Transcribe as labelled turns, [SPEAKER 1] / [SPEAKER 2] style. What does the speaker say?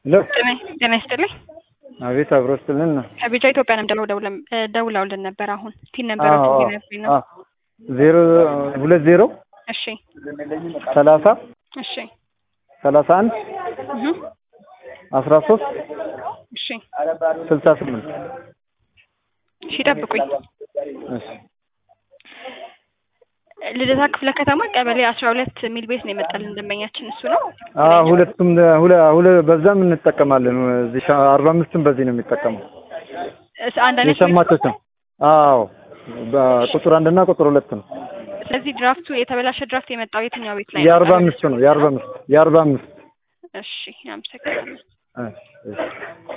[SPEAKER 1] ሄሎ
[SPEAKER 2] ጤና ይስጥልኝ።
[SPEAKER 1] አቤት አብሮ ስትልን ነው።
[SPEAKER 2] ከቢጫ ኢትዮጵያ ነው ደውለው ደውለውልን ነበር። አሁን ቲን ነበረቱ ቢነግሩኝ ነው።
[SPEAKER 1] ዜሮ ሁለት ዜሮ
[SPEAKER 2] እሺ
[SPEAKER 1] ሰላሳ
[SPEAKER 2] እሺ
[SPEAKER 1] ሰላሳ አንድ
[SPEAKER 2] እህ
[SPEAKER 1] አስራ ሶስት
[SPEAKER 2] እሺ
[SPEAKER 1] ስልሳ ስምንት
[SPEAKER 2] እሺ ጠብቁኝ።
[SPEAKER 1] እሺ
[SPEAKER 2] ልደታ ክፍለ ከተማ ቀበሌ አስራ ሁለት የሚል ቤት ነው የመጣልን ደንበኛችን እሱ ነው።
[SPEAKER 1] አዎ ሁለቱም ሁለ ሁለ በዛም እንጠቀማለን። እዚህ ሻ- አርባ አምስትም በዚህ ነው የሚጠቀመው
[SPEAKER 2] እስ- አንድ አይነት ቤት ነው?
[SPEAKER 1] የሸማቾች ነው። አዎ በቁጥር አንድና ቁጥር ሁለት ነው።
[SPEAKER 2] ስለዚህ ድራፍቱ የተበላሸ ድራፍት የመጣው የትኛው ቤት ላይ ነው?
[SPEAKER 1] የአርባ አምስት ነው። የአርባ አምስት የአርባ አምስት
[SPEAKER 2] እሺ አመሰግናለሁ።
[SPEAKER 1] እሺ